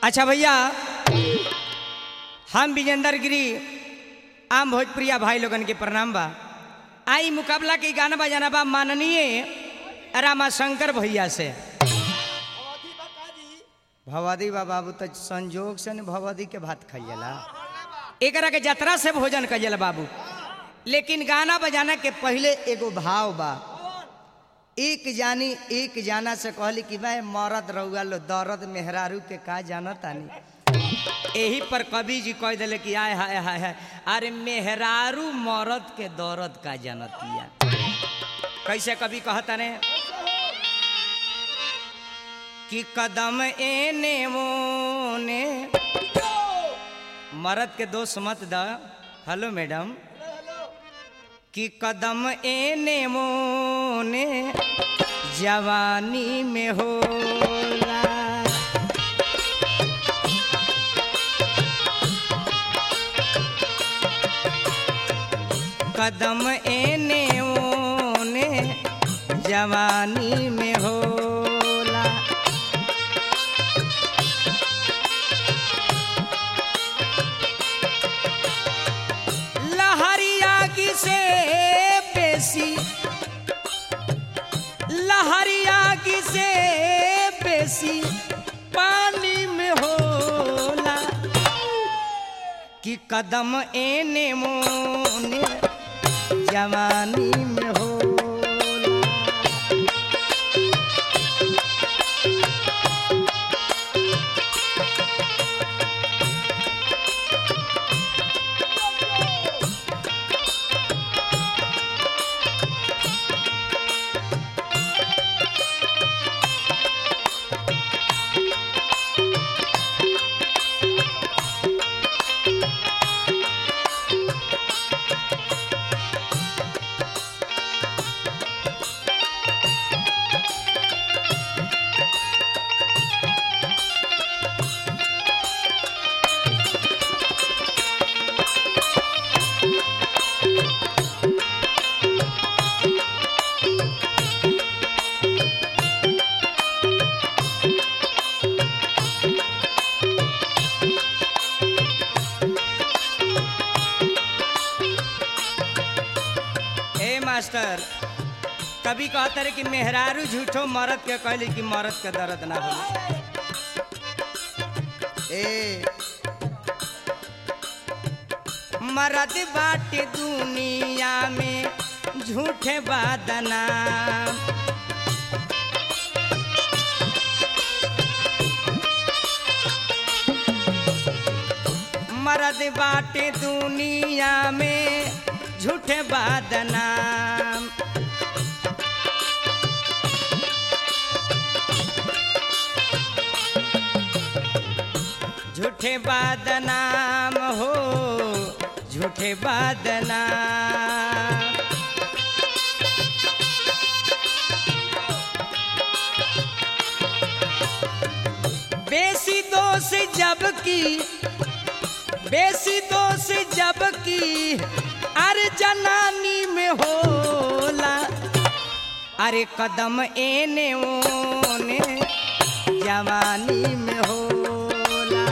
अच्छा भैया हम विजेंदर गिरी आम भोजप्रिया भाई लोगन के प्रणाम बा आई मुकाबला के गाना बजाना बा माननीय रामाशंकर भैया से भवदी बा बाबू तो संजोग से न भवदी के भात खाइला एकरा के जतरा से भोजन कइला बाबू लेकिन गाना बजाना के पहले एगो भाव बा एक जानी एक जाना से कहली कि मैं मरद रहुआ लो दर्द मेहरारू के का जाना तानी यही पर कवि जी कह दिले कि आय हाय हाय हाय अरे मेहरारू मरद के दर्द का जानतिया कैसे कवि कहता ने कि कदम एने मोने मरद के दोस्त मत द हेलो मैडम कि कदम एने मोने जवानी में होला कदम एने ओने जवानी में होला लहरिया की से बेसी लहरिया की से बेसी पानी में होला कि कदम एने मोने जवानी में होला ए मास्टर कभी कहते रहे कि मेहरारू झूठो मरद के कहली कि मरद के दर्द ना हो ए मरद बाटे दुनिया में झूठे बादना मरद बाटे दुनिया में झूठे बादनाम झूठे बादनाम हो झूठे बादनाम बेसी दोष जबकि बेसी दोष जबकि अरे जनानी में होला अरे कदम एने ओने जवानी में होला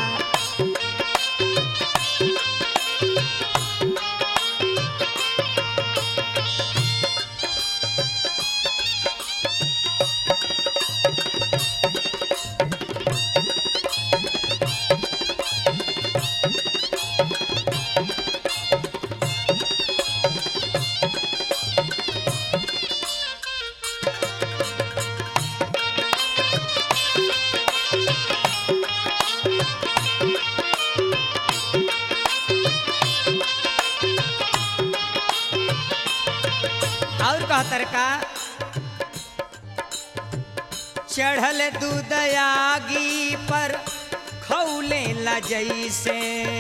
और कहतर का चढ़ल दूध आगी पर खौले ला जैसे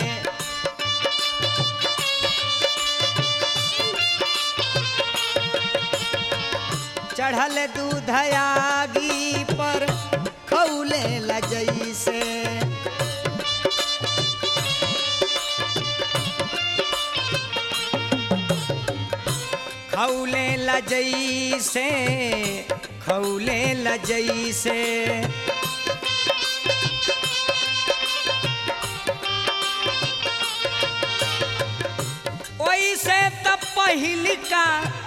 चढ़ल दूध आगी पर खौले ला जैसे खौले लजई से खौले लजई से पहिली का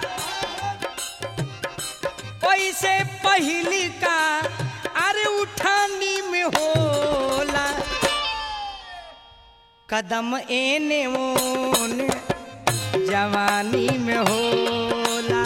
ओइसे पहिली का अरे उठानी में होला कदम एने ओने जवानी में होला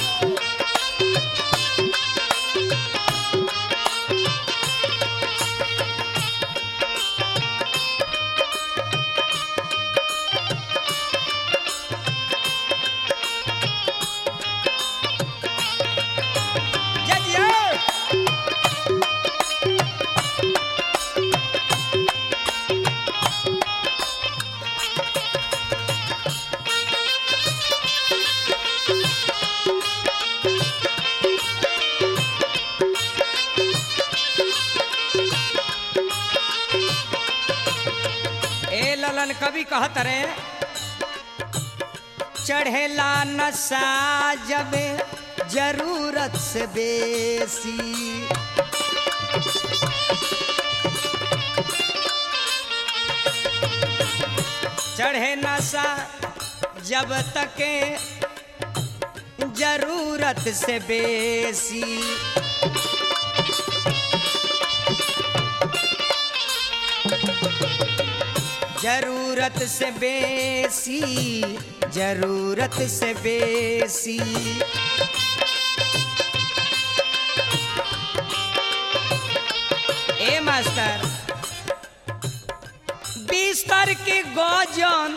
जजिया ए ललन कवि कहत रे चढ़ेला नशा जब जरूरत से बेसी चढ़े नशा जब तक जरूरत से बेसी जरूरत से बेसी जरूरत से बेसी ए मास्टर बिस्तर के गजन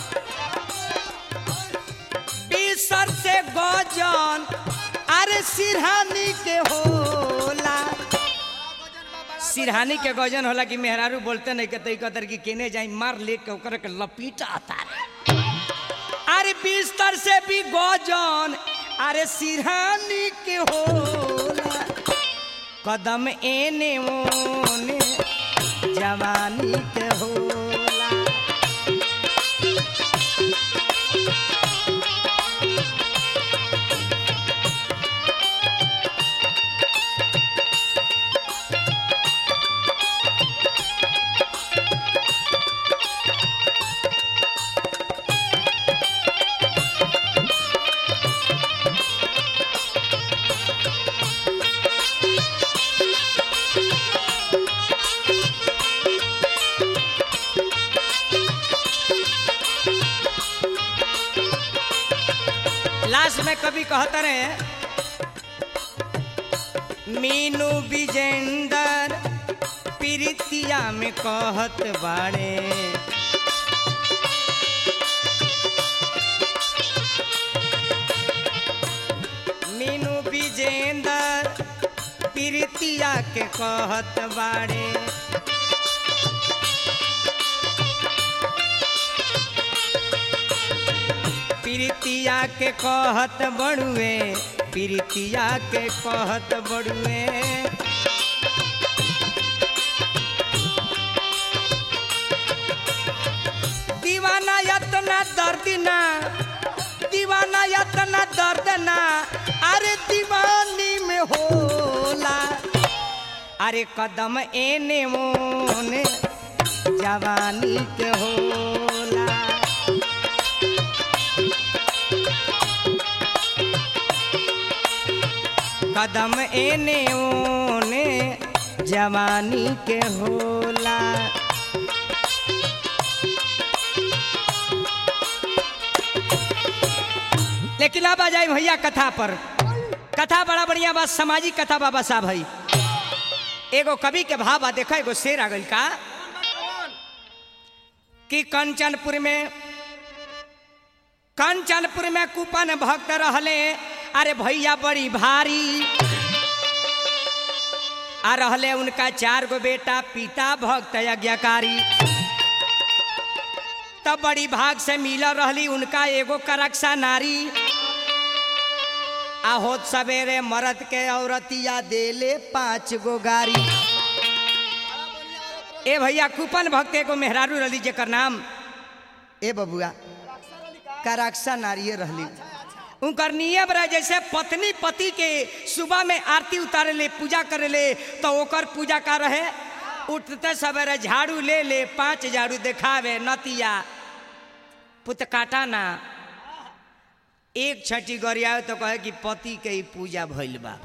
बिस्तर से गजन अरे सिरहानी के होला सिरहानी के गजन होला कि मेहरारू बोलते नहीं कहते कतर की केने जाई मार ले के ओकरा के लपीटा तारे अरे बिस्तर से भी गजन अरे सिरहानी के होला कदम एने ओने जवानी के होला लास्ट में कभी कहते रहे मीनू विजेंदर प्रीतिया में कहत बाड़े मीनू विजेंदर प्रीतिया के कहत बाड़े प्रीतिया के कहत बड़ुए प्रीतिया के कहत बड़ुए दीवाना यतना दर्द ना दीवाना यतना दर्द ना अरे दीवानी में होला अरे कदम एने मोने जवानी के होला कदम एने ओने जवानी के होला लेकिन अब आ जाए भैया कथा पर कथा बड़ा बढ़िया बात सामाजिक कथा बाबा साहब है एगो कवि के भाव बा देखा एगो शेर आ गइल का कि कंचनपुर में कंचनपुर में कुपन भक्त रहले अरे भैया बड़ी भारी आ रहले उनका चार गो बेटा पिता भक्त यज्ञकारी तब बड़ी भाग से मिल रहली उनका एगो करक्षा नारी आ होत सवेरे मरद के औरतिया देले पाँच गो गारी ए भैया कुपन भक्त एगो मेहरारू रहली जेकर नाम ए बबुआ कराक्षा नारिये रहली उनकर नियम रहे जैसे पत्नी पति के सुबह में आरती उतारे ले पूजा करे ले तो ओकर पूजा का रहे उठते सवेरे झाड़ू ले ले पांच झाड़ू देखावे नतिया पुत काटा ना एक छठी गरिया तो कहे कि पति के ही पूजा भइल बा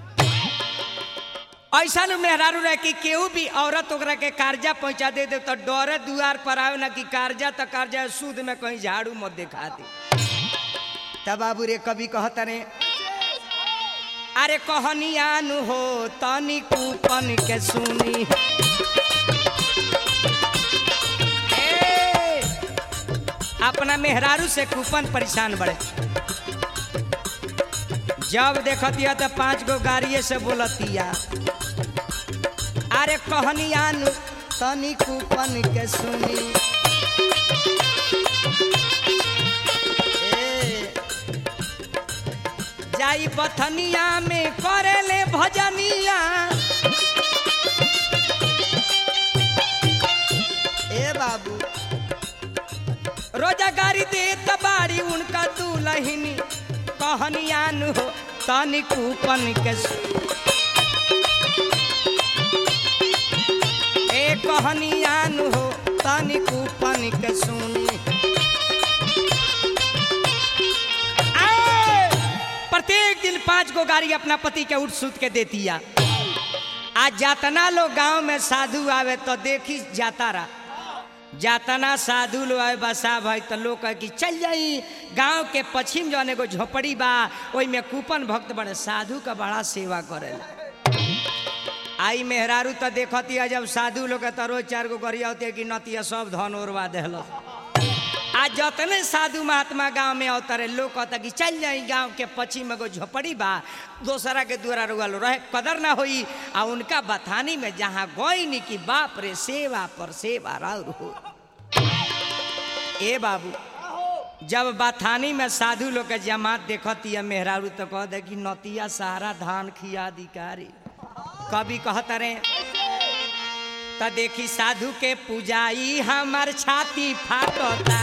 ऐसा लोग मेहरारू रहे कि केहू भी औरत ओकरा के कर्जा पहुंचा दे दे तो डरे दुआर पर आवे ना कि कर्जा तो कर्जा है, सूद में कहीं झाड़ू मत दिखा दे तब बाबू रे कभी कहता रे अरे कहनियान हो तनी कूपन के सुनी ए, अपना मेहरारू से कूपन परेशान बड़े जब देखतिया तो पांच गो गाड़िए से बोलतिया अरे कहनियान तनी कूपन के सुनी ए, जाई बथनिया में करेले भजनिया ए बाबू रोजा गाड़ी दे तबारी उनका दुलहिनी कहनियान हो तनी कूपन के सु- ए कहनियान हो तनी कूपन के सुनी आए! प्रत्येक दिन पांच गो गाड़ी अपना पति के उठ सुत के देतिया आज जातना लोग गांव में साधु आवे तो देखी जाता रहा जातना साधु लोग आए बसा भाई तो लोग कहे कि चल जाई गांव के पश्चिम जौन एगो झोपड़ी बा ओई में कूपन भक्त बड़े साधु का बड़ा सेवा करेला आई मेहरारू तो देखतिया जब साधु लोग के तो रोज चार गो गरिया होती कि नतिया सब धन ओरवा देहल आज जतने साधु महात्मा गांव में अवतरे लोग कहता कि चल जाई गांव के पश्चिम में एगो झोपड़ी बा दोसरा के द्वारा रुगल रहे कदर ना होई आ उनका बथानी में जहाँ गई कि बाप रे सेवा पर सेवा राउर हो ए बाबू जब बथानी में साधु लोग के जमात देखतिया मेहरारू तो कह दे कि नतिया सहारा धान खिया दिकारी कभी कहत रे त देखी साधु के पूजाई हमार छाती फाटता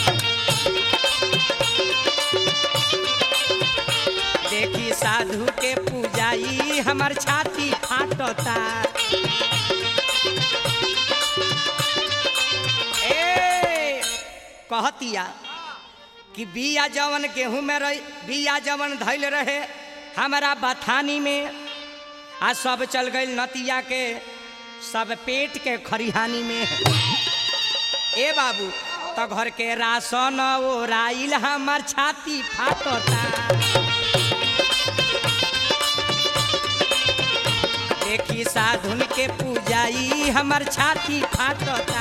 देखी साधु के पूजाई हमार छाती फाटता ए कहतिया कि बिया जवन गेहूं में रही बिया जवन धैल रहे हमारा बथानी में आ सब चल गई नतिया के सब पेट के खरिहानी में ए बाबू तो घर के राशन ओराइल हमार छाती फाटता देखी साधुन के पूजाई हमार छाती फाटता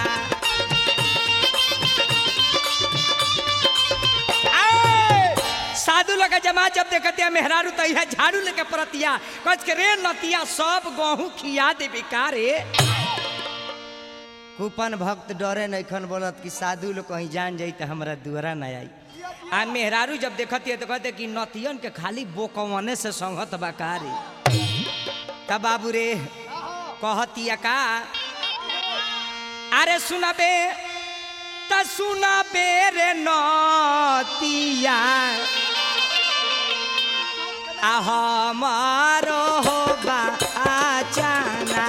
आए! साधु लोग के जमा जब देखतिया मेहरारू तो यह झाड़ू लेके परतिया कच के रे नतिया सब गहूं खिया दे बेकारे कूपन भक्त डरे नैखन बोलत कि साधु लोग कहीं जान जाई तो हमरा दुआरा न आई आ मेहरारू जब देखतिया तो कहते कि नतियन के खाली बोकवने से संगत बकारी तब बाबू रे कहतिया का अरे सुनबे त सुनबे रे नतिया आ हमारो हो बाचाना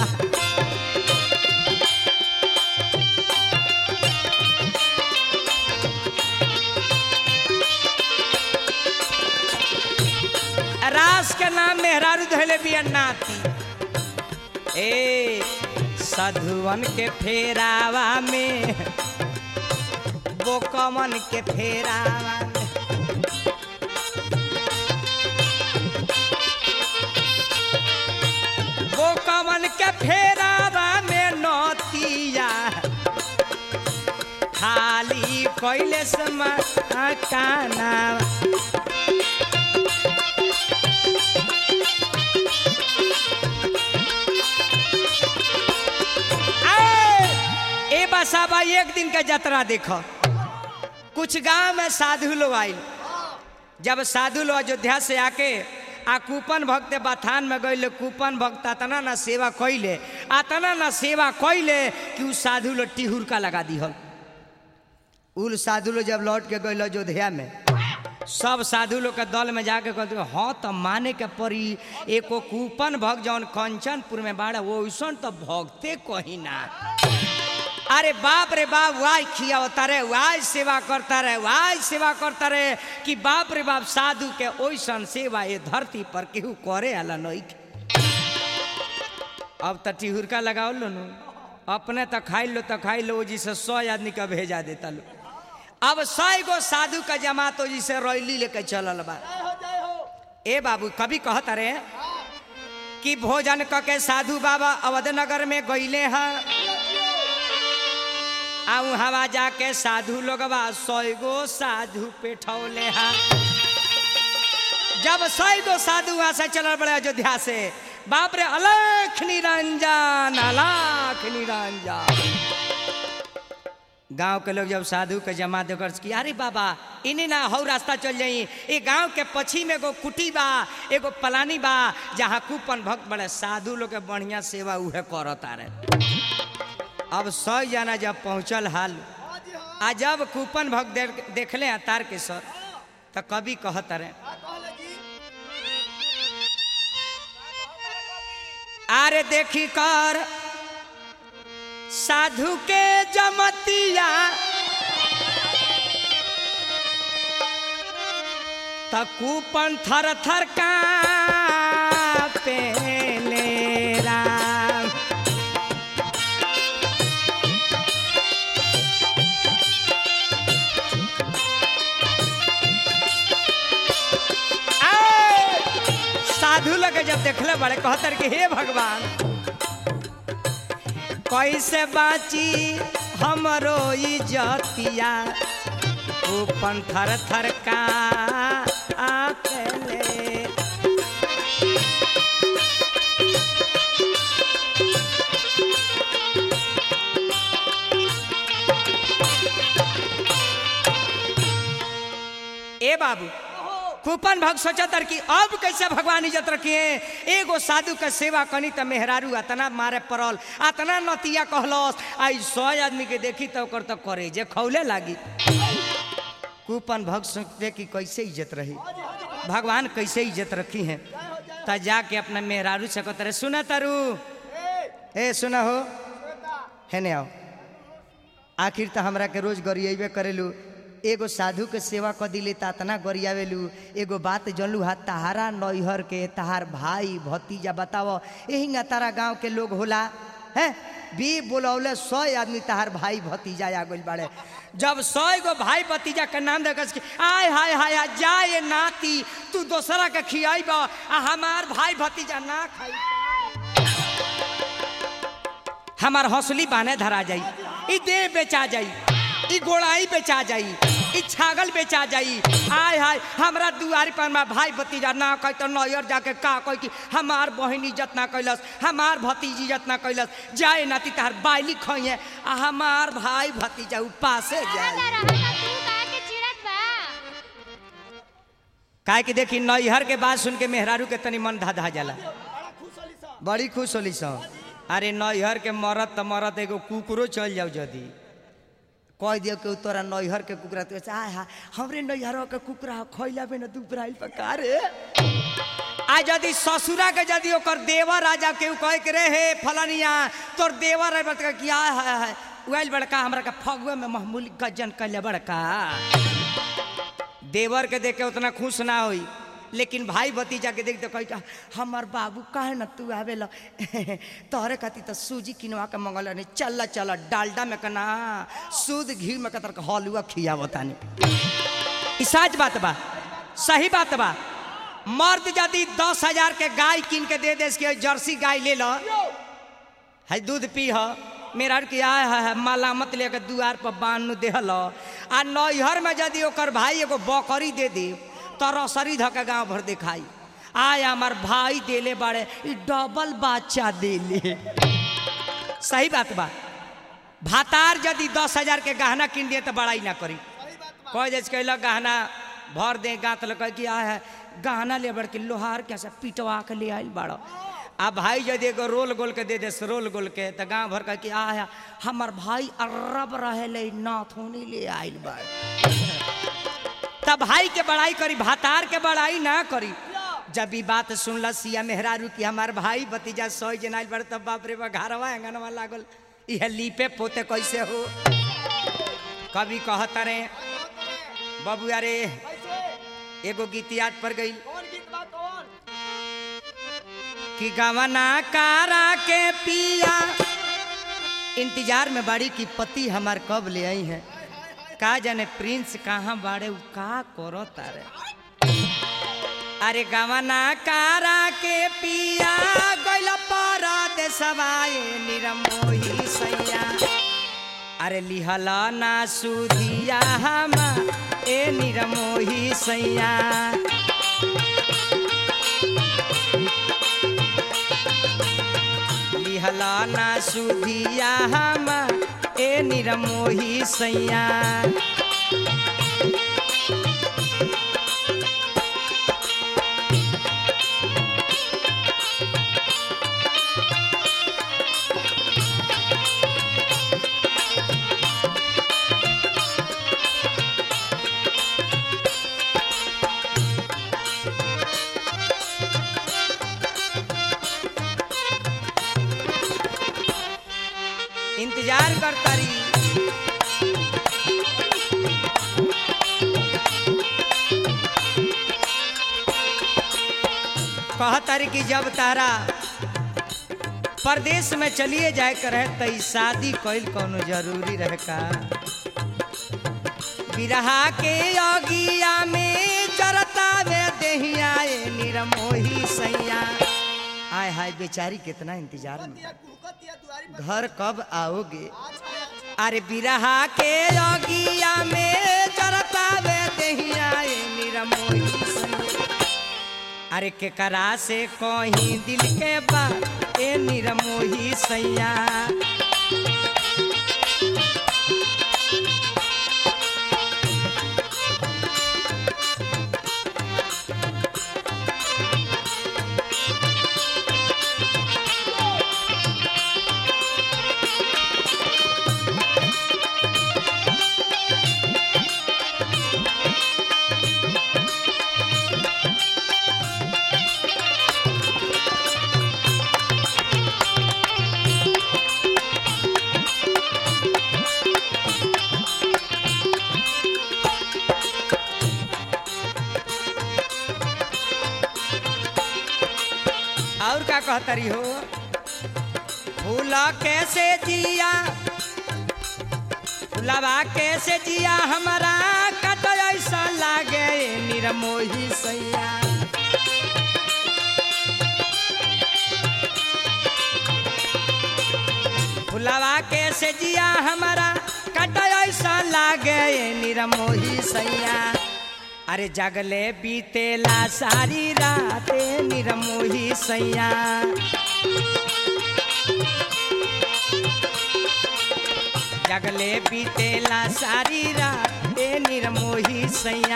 रास के नाम मेहरारू धैले बिया नाती ए साधुवन के फेरावा में बोकमन के फेरावा में बोकमन के फेरावा में नतिया खाली कैले समा काना आए! ए बसा भाई एक दिन का जतरा देखो कुछ गांव में साधु लोग आइल जब साधु लोग अयोध्या से आके आ कूपन भक्त बथान में गई कूपन भक्त अतना ना सेवा कैले अतना ना सेवा कैले कि उ साधु लोग टिहुर का लगा दिहल उल साधु लोग जब लौट के गई अयोध्या में सब साधु लोग के दल में जाके कहते हाँ तो माने के पड़ी एको कूपन भक्त जौन कंचनपुर में बाड़ा वो वैसन तो भगते कहीं ना अरे बाप रे बाप वाई खियावता रे वाई सेवा करता रहे वाई सेवा करता रहे कि बाप रे बाप साधु के ओइसन सेवा ये धरती पर केहू करे आला नहीं अब तो टिहुरका लगाओ लो नु अपने तो खाई लो तो खाई लो जिसे सौ आदमी का भेजा देता लो अब सौ गो साधु का जमात हो जिसे रैली लेके चलल बा ए बाबू कभी कहत रे कि भोजन क के साधु बाबा अवधनगर में गईले हैं आऊ हवा जाके साधु लोगवा सौ गो साधु पेठौले हैं जब सौ गो साधु वहां से चलल बड़े अयोध्या से बाप रे अलख निरंजन अलख निरंजन गांव के लोग जब साधु के जमा देकर कि अरे बाबा इन्हें ना हौ रास्ता चल जाई ये गांव के पश्चिम एगो कुटी बा एगो पलानी बा जहाँ कूपन भक्त बड़े साधु लोग के बढ़िया सेवा उहे करता रहे अब सौ जना जब पहुंचल हाल आ जब कूपन भक्त दे, देखले हैं तार के सर तो कभी कहत रहे अरे देखी कर साधु के जमतिया त कूपन थर थर का पेले राम आए! साधु लगे जब देखले बड़े कहतर कि हे भगवान कैसे बाची हमरो इजतिया ऊपन थर थर का आकेले ए बाबू कूपन भक्त सोचतर कि अब कैसे भगवान इज्जत रखिए एगो साधु के सेवा कनी त मेहरारू अतना मारे पड़ल अतना नतिया कहलस आई सौ आदमी के देखी तो ओकर तो करे जे खौले लागी कूपन भक्त सोचते कि कैसे इज्जत रही भगवान कैसे इज्जत रखी है त जाके अपना मेहरारू से कहते सुना तारू ए सुना हो है ने आओ आखिर तो हमरा के रोज गरिएबे करेलू एगो साधु के सेवा क दिले त तना गरियावेलू एगो बात जनलू हा तहारा नैहर के तहार भाई भतीजा बताव यही तारा गांव के लोग होला है बी बोलौले सौ आदमी तहार भाई भतीजा आ गइल बाड़े जब सौ गो भाई भतीजा के नाम देखस कि आय हाय हाय हाय, जाए नाती तू दोसरा के खियाइब आ हमार भाई भतीजा ना खाई हमार हौसली बाने धरा जाई ई देह बेचा जाई ई गोड़ाई बेचा जाई ई छागल बेचा जाई आय हाय हमरा दुआरी पर में भाई भतीजा ना कह तो नैयर जाके का कह कि हमार बहन इज्जत ना कैलस हमार भतीजी इज्जत ना कैलस जाए नाती तार बाइली खइए आ हमार भाई भतीजा उपासे जाए काहे कि देखी नैहर के बात सुन के मेहरारू के तनी मन धाधा जाला बड़ी खुश होली सो अरे नैहर के मरत त मरत एगो कुकरो चल जाओ जदी कह दियो कि तोरा नैहर के कुकरा तो आ हा हमरे नैहर के कुकरा खैला में न दुबराइल पका रे आ यदि ससुरा के यदि ओकर देवर राजा के कहे के रे हे फलानिया तोर देवर है बड़का किया है है उइल बड़का हमरा के फगुए में मामूली गजन कैले बड़का देवर के देख के उतना खुश ना होई लेकिन भाई भतीजा के देख तो कही का हमार बाबू काहे न तू आवे ला तोहरे खातिर तो सूजी किनवा के मंगल नहीं चल चल डालडा में कना सूद घी में कतर हलुआ खिया बतानी ई सच बात बा सही बात बा मर्द यदि दस हजार के गाय कीन के दे दे के जर्सी गाय ले लो है दूध पी ह मेरा के आय है मलामत लेके दुआर पर बांध देहल आ नैहर में यदि ओकर भाई एगो बकरी दे दे तो रसरी धके गांव भर दिखाई आय हमार भाई देले बाड़े ई डबल बच्चा देले सही बात बा भातार यदि दस हजार के गहना किन दिए तो बड़ाई ना करी कह जैसे कहल गहना भर दे गात लग कि आ है गहना ले बड़ के लोहार के से पिटवा के ले आइल बाड़ो आ भाई यदि एगो रोल गोल के दे दे रोल गोल के तो गांव भर के कि आ है हमर भाई अरब रहे ले नाथोनी ले आइल बाड़ तब भाई के बड़ाई करी भातार के बड़ाई ना करी जब ई बात सुनल सिया मेहरारू कि हमार भाई भतीजा सौ जनाइल बड़ तब बाप रे बा घरवा अंगनवा लागल यह लीपे पोते कैसे हो कभी कहता रे बाबू अरे एगो गीत याद पर गई कि गवना कारा के पिया इंतजार में बाड़ी की पति हमार कब ले आई है का जाने प्रिंस कहाँ बाड़े उ का करो तारे अरे गवना कारा के पिया गइल पारा दे सवाए निरमोही सैया अरे लिहला ना सुधिया हम ए निरमोही सैया लिहला ना सुधिया हम ए निरमोही सैया इंतजार करता रही कहतर कि जब तारा परदेश में चलिए जाए कर है तो शादी कैल कोनो जरूरी रहे का बिरहा के अगिया में जरता में देहिया ए निरमोही सैया आय हाय बेचारी कितना इंतजार में घर कब आओगे अरे बिरहा के अगिया में जरता में देहिया ए निरमोही सैया अरे केकरा से कहीं दिल के बात ए निरमोही सैया और का कहतरी हो फूला कैसे जिया फुलवा कैसे जिया हमारा कत ऐसा लागे निरमोही सैया फुलवा कैसे जिया हमारा कत ऐसा लागे निरमोही सैया अरे जगले बीतेला सारी रात निरमोही सैया जगले बीतेला सारी रात निरमोही सैया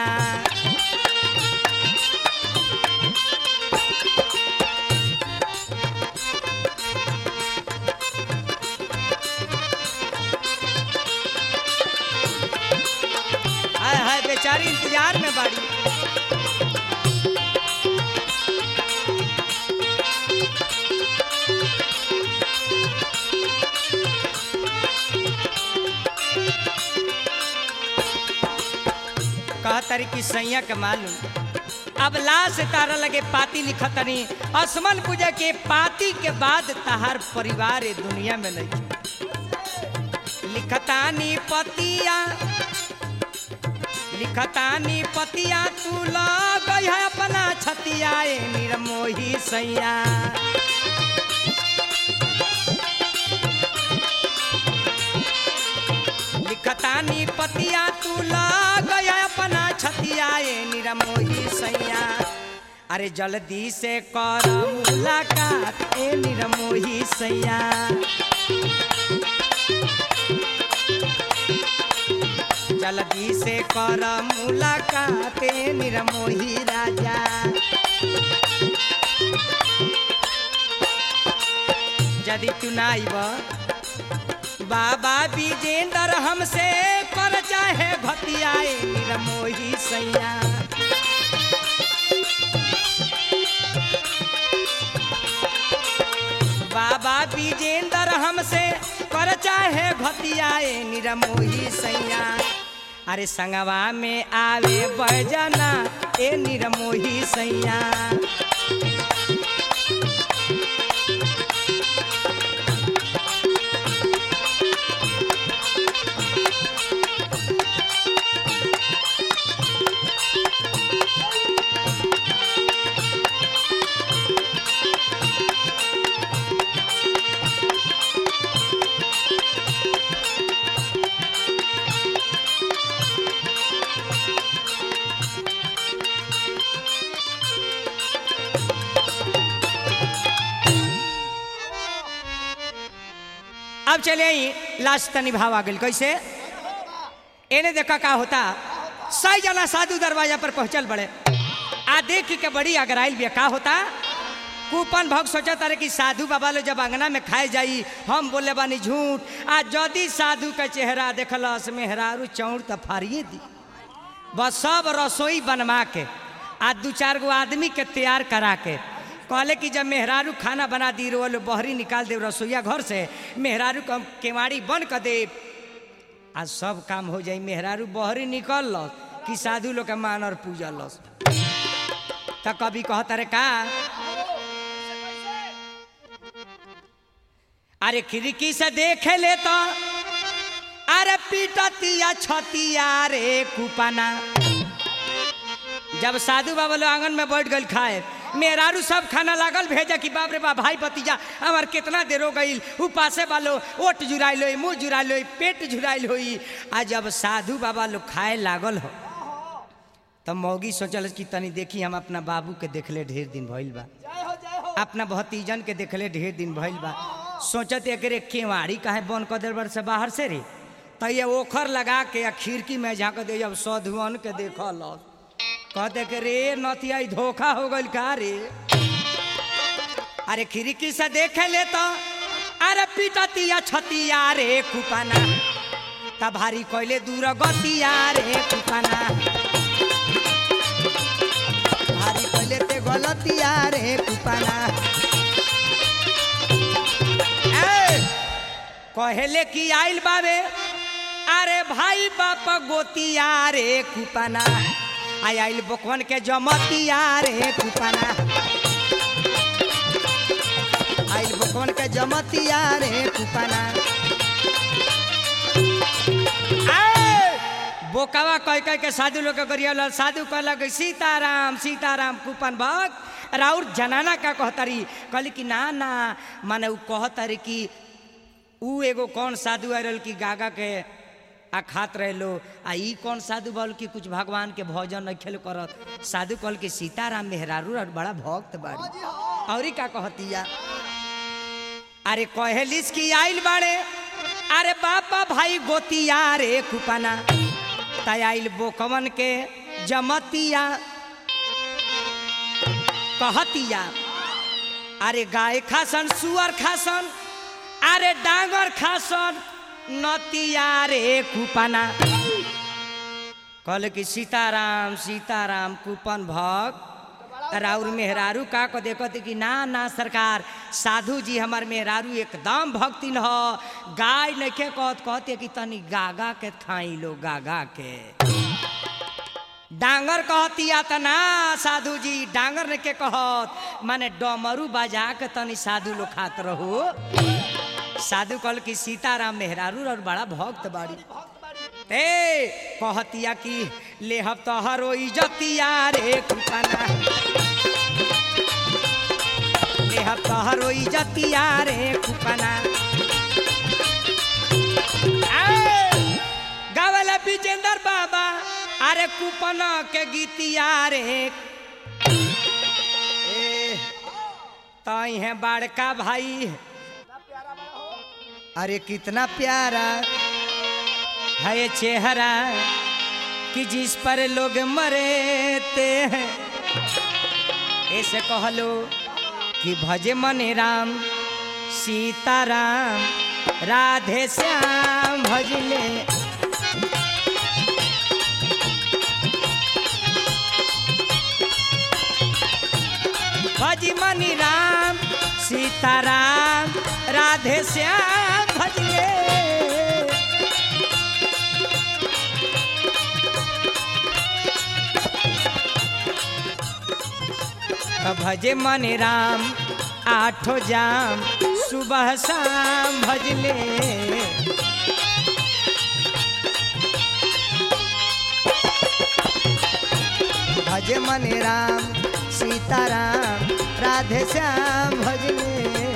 हाय हाय बेचारी इंतजार में बाड़ी कहतरी कि सैया के मालूम अब लाश तारा लगे पाती लिखतनी असमन पूजा के पाती के बाद तहार परिवार ए दुनिया में नहीं लिखतानी पतिया लिखतानी पतिया तू लग है अपना छतिया ए निरमोही सैया लिखतानी पतिया तू लग है अपना छतिया ए निरमोही सैया अरे जल्दी से कर मुलाकात ए निरमोही सैया जल्दी से कर मुलाकात ए निरमोही राजा यदि तू ना आइब बाबा विजेंद्र हमसे कर चाहे भतियाए निरमोही सैया बाबा विजेंद्र हमसे कर चाहे घतिया ए निरमोही सैया अरे संगवा में आवे बजना ए निरमोही सैया अब चले आई लास्ट तनी भाव आ गई कैसे एने देखा का होता सही जना साधु दरवाजा पर पहुंचल बड़े आ देख के बड़ी अगराइल बिया का होता कूपन भग सोचा तारे कि साधु बाबा लो जब अंगना में खाए जाई हम बोले बानी झूठ आ जदी साधु का चेहरा देखलस मेहरारू चौड़ त फाड़िए दी बस सब रसोई बनवा के आ दू चार गो आदमी के तैयार करा के कहले कि जब मेहरारू खाना बना दी रो लो बहरी निकाल दे रसोईया घर से मेहरारू को हम केवाड़ी बंद कर दे आज सब काम हो जाई मेहरारू बहरी निकल लस कि साधु लोग के मान और पूजा लस त कभी कहता रे का अरे खिड़की से देखे ले तो अरे पीटतिया छतिया रे कुपाना जब साधु बाबा लोग आंगन में बैठ गल खाए मेहरारू सब खाना लागल भेजे कि बाप रे बाप भाई भतीजा हमार कितना देर हो गई उपासे वालो ओट जुराइल होई मुंह जुराइल होई पेट जुराइल होई आ जब साधु बाबा लोग खाए लागल हो तब मौगी सोचल कि तनी देखी हम अपना बाबू के देखले ढेर दिन भइल बा अपना भतीजन के देखले ढेर दिन भइल बा सोचत एकरे केवाड़ी काहे बंद कर देल से बाहर से रे तो ये ओखर लगा के या खिड़की में झाँक दे जब सधुअन के देखल कहते कि रे नथिया ई धोखा हो गइल का रे अरे खिड़की से देखे ले तो अरे पिटतिया छतिया रे कुपाना त भारी कैले दूर गतिया रे कुपाना भारी कैले ते गलतिया रे कुपाना ए, कहेले कि आइल बाबे अरे भाई बाप गोतिया रे कुपाना आई आइल बकवन के जमतिया रे कुपाना आइल बकवन के जमतिया रे कुपाना ए, बोकावा कह कह के साधु लोग के गरिया साधु कहलक सीताराम सीताराम कुपन भक्त राउर जनाना का कहतारी कहली कि ना ना माने उ कहतारी कि उ एगो कौन साधु आयल कि गागा के आ खात रहे लो आ ई कौन साधु बोल कि कुछ भगवान के भोजन नहीं खेल करत साधु कहल कि सीताराम मेहरारू और बड़ा भक्त बाड़ी और का कहतिया अरे कहेलिस कि आइल बाड़े अरे बापा भाई गोतिया रे कुपाना तय आइल बोकवन के जमतिया कहतिया अरे गाय खासन सुअर खासन अरे डांगर खासन नतिया रे कुपाना कहले कि सीताराम सीताराम कुपन भक्त राउर मेहरारू का को देखते कि ना ना सरकार साधु जी हमार मेहरारू एकदम भक्तिन ह गाय नखे कहत कहते कि तनी गागा के खाई लो गागा के डांगर कहतिया त ना साधु जी डांगर ने के कहत माने डमरू बजा के तनी साधु लोग खात रहो साधु कहल कि सीताराम मेहरारू और बड़ा भक्त बाड़ी ए कहतिया कि लेहब तोहरो इजतिया रे कुपाना लेहब तोहरो इजतिया रे कुपाना गावला विजेंद्र बाबा अरे कुपन के गीतिया रे ए तई है बड़का भाई अरे कितना प्यारा है ये चेहरा कि जिस पर लोग मरेते हैं ऐसे कह लो कि भजे मने राम सीताराम राधे श्याम भजले भज मनी राम सीताराम राधे श्याम भजले भजे मन राम आठो जाम सुबह शाम भजले भज मन राम सीताराम राधे श्याम भजले